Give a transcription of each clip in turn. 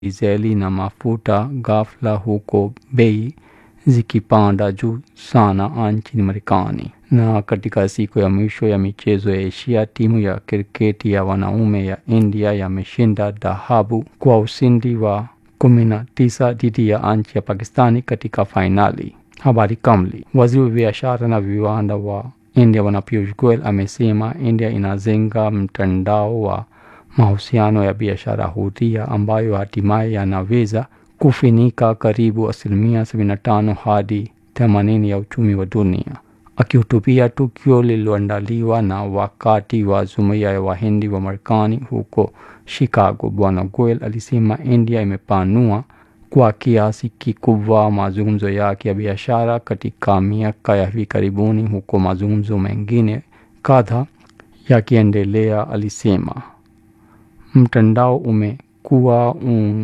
dizeli na mafuta ghafla huko bei zikipanda juu sana nchini Marekani. Na katika siku ya mwisho ya michezo ya Asia, timu ya kriketi ya wanaume ya India yameshinda dhahabu kwa ushindi wa 19 dhidi ya nchi ya Pakistani katika fainali. Habari kamili. Waziri wa biashara na viwanda wa India Bwana Piyush Goyal amesema India inajenga mtandao wa mahusiano ya biashara huria ambayo hatimaye yanaweza kufinika karibu asilimia 75 hadi 80 ya uchumi wa dunia. Akihutubia tukio lililoandaliwa na wakati wa jumuiya ya Wahindi wa Marekani huko Chicago, Bwana Goyal alisema India imepanua kwa kiasi kikubwa mazungumzo yake ya biashara katika miaka ya hivi karibuni, huko mazungumzo mengine kadha yakiendelea. Alisema mtandao umekuwa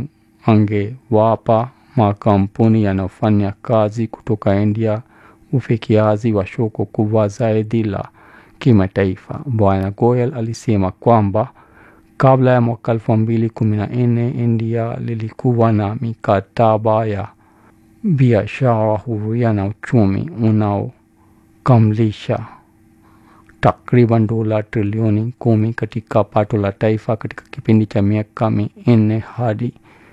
ungewapa makampuni yanayofanya kazi kutoka India ufikiaji wa soko kubwa zaidi la kimataifa. Bwana Goyal alisema kwamba kabla ya mwaka elfu mbili kumi na nne India lilikuwa na mikataba ya biashara huria na uchumi unaokamilisha takriban dola trilioni kumi katika pato la taifa katika kipindi cha miaka minne hadi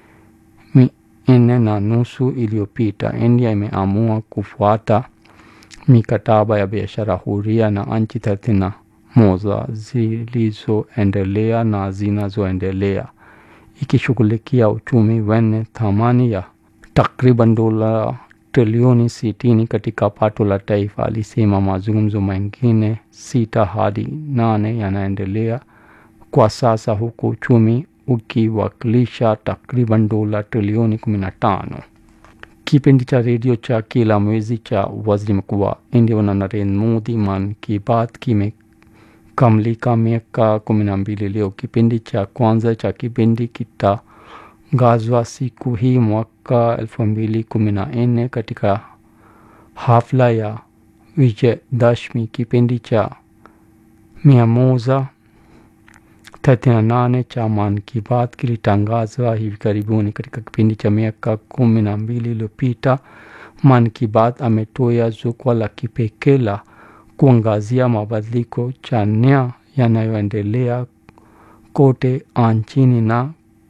minne na nusu iliyopita. India imeamua kufuata mikataba ya biashara huria na nchi thelathini na moja zilizoendelea na zinazoendelea ikishughulikia uchumi wenye thamani ya takriban dola trilioni sitini katika pato la taifa. Alisema mazungumzo mengine sita hadi nane yanaendelea kwa sasa huku uchumi ukiwakilisha takriban dola trilioni kumi na tano. Kipindi cha redio cha kila mwezi cha waziri mkuu wa India Bwana Narendra Modi Man Ki Baat kimekamilika miaka kumi na mbili leo. Kipindi cha kwanza cha kipindi kitangazwa siku hii mwaka elfu mbili kumi na nne katika hafla ya Vijayadashmi. Kipindi cha mia moja thelathini na nane cha Man Ki Baat kilitangazwa hivi karibuni. Katika kipindi cha miaka kumi na mbili iliyopita, Man Ki Baat ametoa jukwaa la kipekee la kuangazia mabadiliko chanya yanayoendelea kote nchini na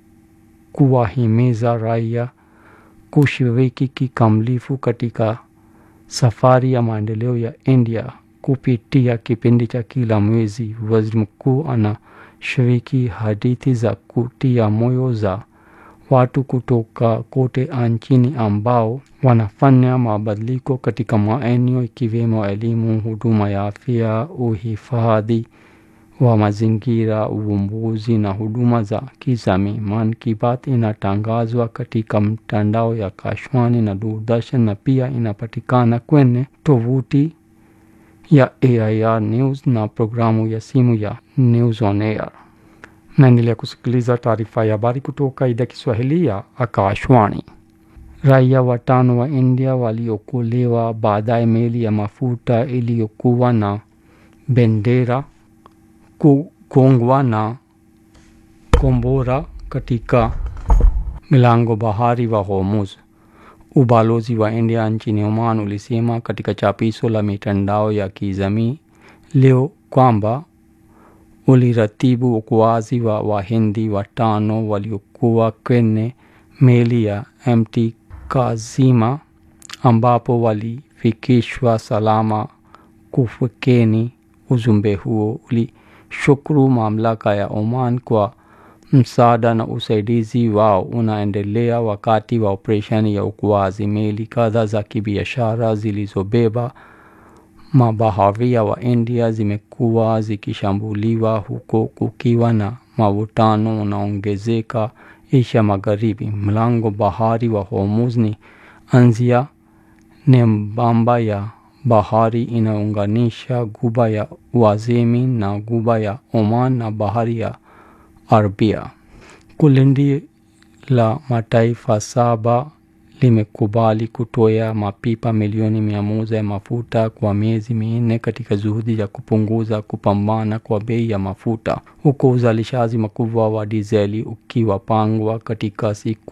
kuwahimiza raia kushiriki kikamilifu katika safari ya maendeleo ya India. Kupitia kipindi cha kila mwezi, waziri mkuu anashiriki hadithi za kutia moyo za watu kutoka kote nchini ambao wanafanya mabadiliko katika maeneo ikiwemo elimu, huduma ya afya, uhifadhi wa mazingira, uvumbuzi na huduma za kijamii. Man Ki Baat inatangazwa katika mtandao ya Kashwani na Doordarshan na pia inapatikana kwenye tovuti ya AIR News na programu ya simu ya News on Air. Naendelea kusikiliza taarifa ya habari kutoka idhaa Kiswahili ya Akashwani. Raia watano wa India waliokolewa baadaye meli ya mafuta iliyokuwa na bendera kugongwa na kombora katika milango bahari wa Hormuz. Ubalozi wa India nchini Oman ulisema katika chapisho la mitandao ya kijamii leo kwamba uliratibu uokoaji wa Wahindi watano waliokuwa kwenye meli ya MT Kazima ambapo walifikishwa salama kufukeni. Ujumbe huo ulishukuru mamlaka ya Oman kwa msaada na usaidizi wao unaendelea wakati wa operesheni ya uokoaji. Meli kadhaa za kibiashara zilizobeba mabaharia wa India zimekuwa zikishambuliwa huko kukiwa na mavutano unaongezeka Asia Magharibi. Mlango bahari wa Hormuz ni anzia nembamba ya bahari inaunganisha guba ya Uajemi na guba ya Oman na bahari ya Arabia. Kundi la mataifa saba limekubali kutoa mapipa milioni mia moja ya mafuta kwa miezi minne katika juhudi ya kupunguza kupambana kwa bei ya mafuta, huku uzalishaji mkubwa wa dizeli ukiwapangwa katika siku